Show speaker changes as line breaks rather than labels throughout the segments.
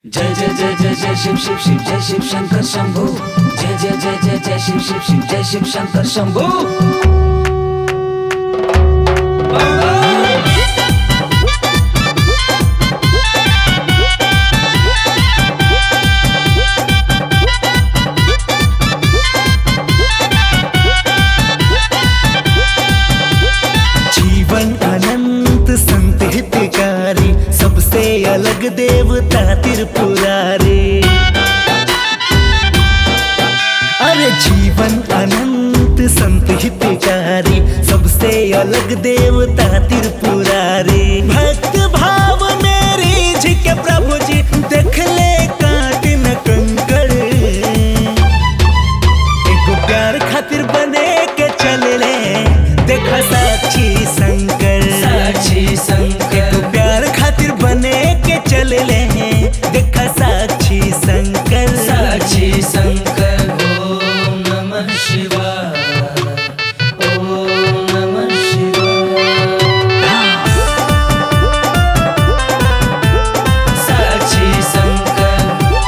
जय जय जय जय जय शिव शिव शिव जय शिव शंकर शंभू जय जय जय जय जय शिव शिव शिव जय शिव शंकर शंभू
जीवन अनंत संत हितकारी सबसे अलग देवता त्रिपुरारी अरे जीवन अनंत संत हितकारी सबसे अलग देवता त्रिपुरारी भक्त भाव मेरी जी के प्रभु जी देख ले काट न कंकड़ एगो प्यार खातिर बने के चले ले देखा साक्षी शंकर
साक्षी शंकर
एगो प्यार खातिर बने के चले ले देखा साक्षी शंकर
साक्षी शंकर ओम नमः शिवाय ओम नमः शिवाय साक्षी शंकर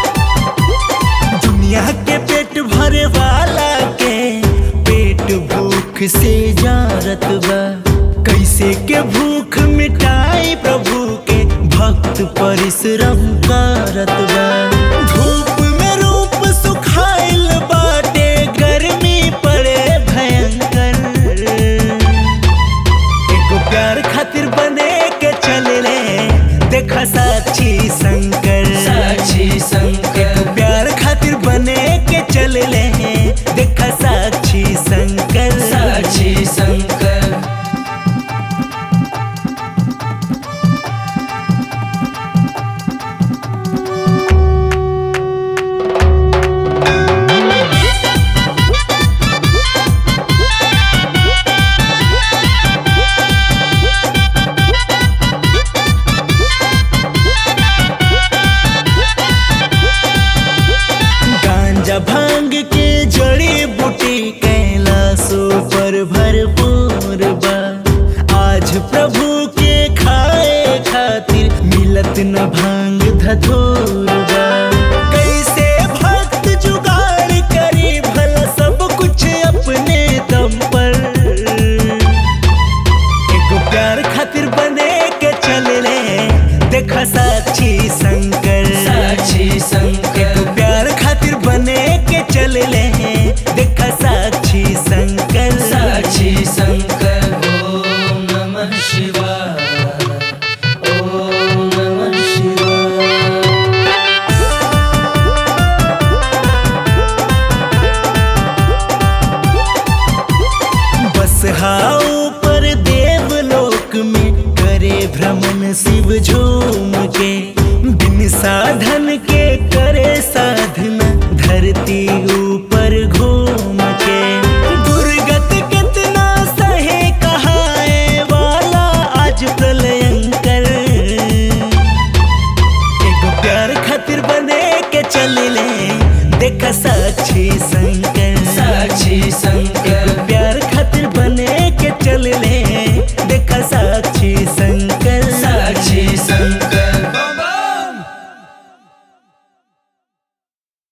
दुनिया के पेट भरे वाला के पेट भूख से जारत बा कैसे के भूख मिटाई प्रभु के भक्त परिश्रम करत बा धूप में रूप सुखाइल बाटे गर्मी पड़े भयंकर एगो प्यार खातिर बने के चले ले देखा साक्षी शंकर
साक्षी शंकर
एगो प्यार खातिर बने के चले ले देखा साक्षी शंकर
साक्षी शंकर
गांजा भांग के जड़ी बूटी कैलाशों पर भरपूर बा आज प्रभु के खाए खातिर मिलत न भांग धतूर बा कैसे भक्त जुगाड़ करी भला सब कुछ अपने दम पर एगो प्यार खातिर बने के चले ले देखा साक्षी शंकर
साक्षी शंकर
एगो प्यार खातिर बने के चले ले देखा साक्षी शंकर
साक्षी शंकर ओम नमः शिवाय ओम नमः शिवाय
बस हाउ पर देवलोक में करे भ्रमण शिव झूम के बिन साधन